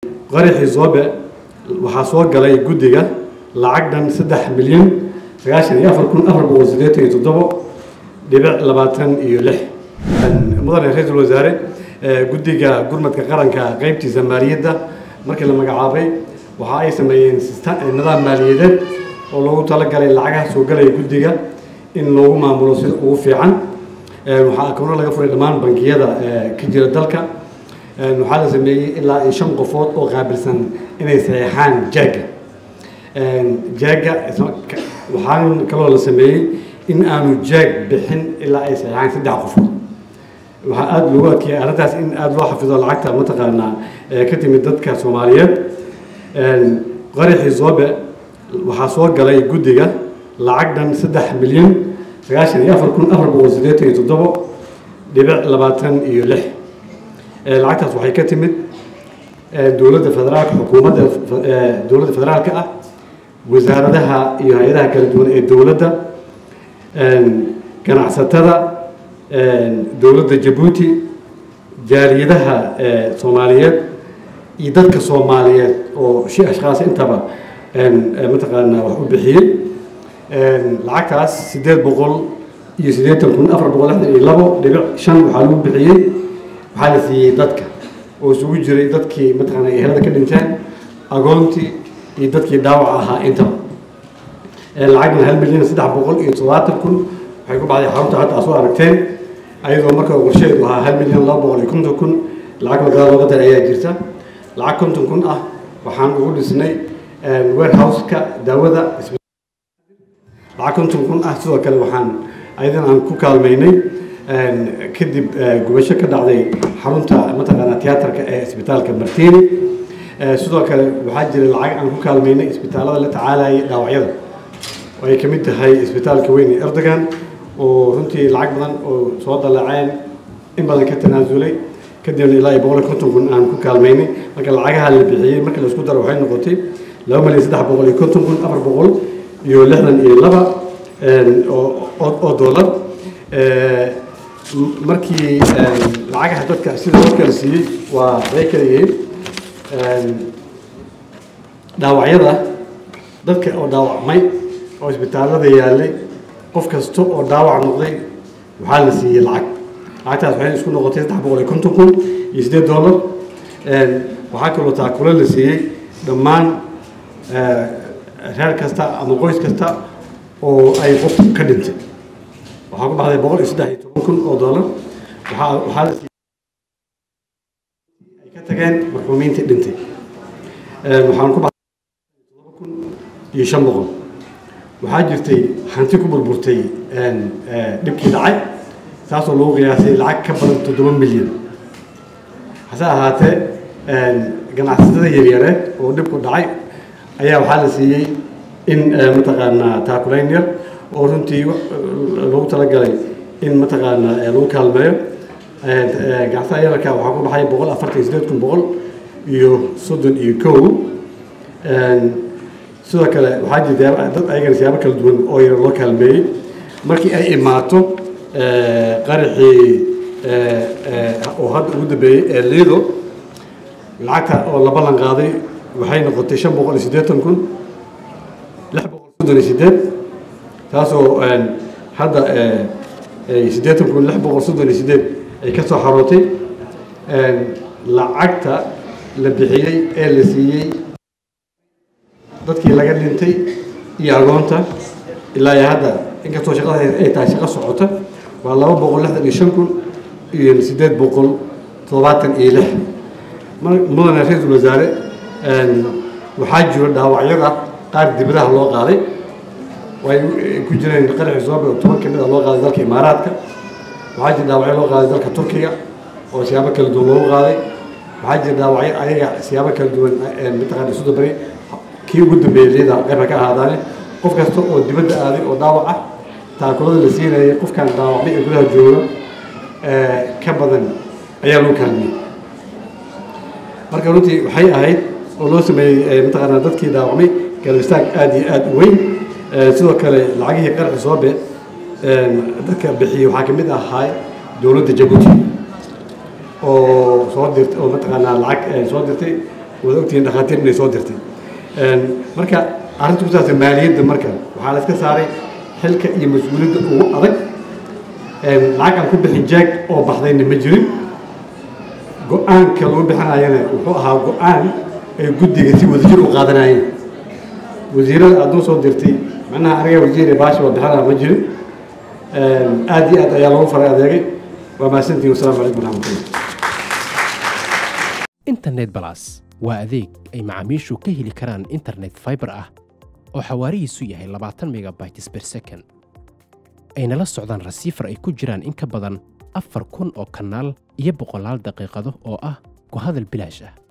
qaraxii zoobe waxaa soo galay guddiga lacag dhan saddex milyan sagaashan iyo afar kun afar boqol siddeetan iyo toddobo dhibic labaatan iyo lix mudane ra-iisul wasaare guddiga gurmadka qaranka qeybtiisa maaliyadda markii la magacaabay waxa ay sameeyeen nidaam maaliyadeed oo loogu talagalay lacagaha soo galaya guddiga in loogu maamulo sida ugu fiican waxaa akoono laga furay dhammaan bangiyada ka jira dalka waxaa la sameeyey ilaa iyo shan qofood oo qaabilsan inay saxeexaan jaaga jaaga waxaa kaloo la sameeyey in aanu jaag bixin ilaa ay saxeexaan saddex qofood waxaa aada loogu adkeeyay arrintaas in aada loo xafido lacagta mataqaanaa ka timid dadka soomaaliyeed qaraxii zoobe waxaa soo galay guddiga lacag dhan saddex milyan sagaashan iyo afar kun afar boqol siddeetan iyo toddobo dhibic labaatan iyo lix lacagtaas waxay ka timid dowladda federaalka xukuumadda dowladda federaalka ah wasaaradaha iyo hay-adaha kala duwan ee dowladda ganacsatada dowladda jabuuti jaaliyadaha soomaaliyeed iyo dadka soomaaliyeed oo shi ashkhaas intaba mataqaanaa wax u bixiyey lacagtaas siddeed boqol iyo siddeetan kun afar boqol lixdan iyo labo dhibic shan waxaa lagu bixiyey waxaa la siiyey dadka oo isugu jiray dadkii mataqaana ehelada ka dhinteen agoontii iyo dadkii dhaawac ahaa intaba lacagna hal milyan saddex boqol iyo toddobaatan kun waxay ku baxday xarunta hadda aad soo aragteen ayadoo marka qorsheedu ahaa hal milyan laba boqol iyo konton kun lacag magaalada looga daray ayaa jirta lacag konton kun ah waxaan ugu dhisnay warehouse-ka daawada lacag konton kun ah sidoo kale waxaan ayadan aan ku kaalmaynay kadib gubasho ka dhacday xarunta mataqaanaa tiyaatarka ee isbitaalka martini sidoo kale waxaa jira lacag aan ku kaalmaynay isbitaalada la tacaalayay dhaawacyada oo ay ka mid tahay isbitaalka weyn ee erdogan oo runtii lacag badan oo soo dallaceen in badan ka tanaasulay kadibna ilaa iyo boqol iyo konton kun aan ku kaalmaynay marka lacagaha la bixiyey markii laisku daro waxay noqotay laba milyan saddex boqol iyo konton kun afar boqol iyo lixdan iyo laba oo dollar markii lacagaha dadka sida loo kala siiyey waa bay kala yihiin dhaawacyada dadka oo dhaawacmay oo isbitaalada yaallay qof kasta oo dhaawac noqday waxaa la siiyey lacag lacagtaas waxay isku noqotay saddex boqol iyo konton kun iyo siddeed dollar waxaa kaloo taakule la siiyey dhammaan reer kasta ama qoys kasta oo ay qof ka dhintay waxaa ku baxday boqol iyo saddex iyo toban kun oo dollar waxaa waxaa la siiyey ay ka tageen marxuumiintii dhintay waxaan ku baxday todoba kun iyo shan boqol waxaa jirtay hanti ku burburtay dhibkii dhacay taasoo lagu qiyaasay lacag ka badan toddoba milyan hase ahaatee ganacsatada yaryareed oo dhibku dhacay ayaa waxaa la siiyey in mataqaanaa taakulayn yar oo runtii lagu talagalay in mataqaanaa lagu kaalmeeyo ganacsatada yararka waxaa ku baxay boqol afartan iyo sideed kun boqol iyo soddon iyo kow sidoo kale waxaa jirta dad ayagana siyaabo kala duwan oo yar loo kaalmeeyey markii ay imaato qaraxii oo hadda ugu dambeeyey ee liido lacagta oo la ballan qaaday waxay noqotay shan boqol iyo siddeetan kun lix boqol soddon iyo siddeed taasoo hadda siddeetan kun lix boqol soddon iyo siddeed ay ka soo xarootay lacagta la bixiyey ee la siiyey dadkii laga dhintay iyo agoonta ilaa iyo hadda inkastoo shaqada ay tahay shaqo socota waa laba boqol lixdan iyo shan kun iyo siddeed boqol toddobaatan iyo lix mudane ra-iisul wasaare waxaa jiro dhaawacyada qaar dibadaha loo qaaday way ku jireen qaraxii soobe oo toban ka mid a loo qaaday dalka imaaraadka waxaa jira dhaawacyo loo qaaday dalka turkiga oo siyaabo kala duwan loogu qaaday waxaa jira dhaawacyo ayaga siyaabo kala duwan mataqaana isu dabari kii ugu dambeeyey liyada qayba ka ahaadaane qof kasta oo dibadda aaday oo dhaawac ah taakulada la siinayay qofkan dhaawacmay ee gudaha jooga ka badan ayaa loo kaalmiyey marka runtii waxay ahayd oo loo sameeyey mataqaanaa dadkii dhaawacmay garbistaag aada iyo aada u weyn sidoo kale lacagihii qarxi soobe dadka bixiyey waxaa ka mid ahaa dowladda jabuuti oo soo dirtay oo mataqaanaa lacag soo dirtay wada ogtihiin dhakhaatiir inay soo dirtay marka arrinta ku saabsan maaliyadda marka waxaa la iska saaray xilka iyo mas-uuliyadda ugu adag lacag aan ku bixin jaag oo baxdayna ma jirin go-aanka lagu bixinayana wuxuu ahaa go-aan ay guddiga si wadajir u qaadanayeen wasiirada adduu soo dirtay macnaha aniga wasiir baashi waa bixinaa ma jirin aad iyo aad ayaa lagu faray adeegay waa mahadsantihin wasalaamu calaykum waraxmatullah internet balas waa adeeg ay macaamiishu ka heli karaan internet fiber ah oo xawaarihiisu yahay labaatan megabytes per second ayna la socdaan rasiifar ay ku jiraan in ka badan afar kun oo kanaal iyo boqolaal daqiiqado oo ah ku hadal bilaash ah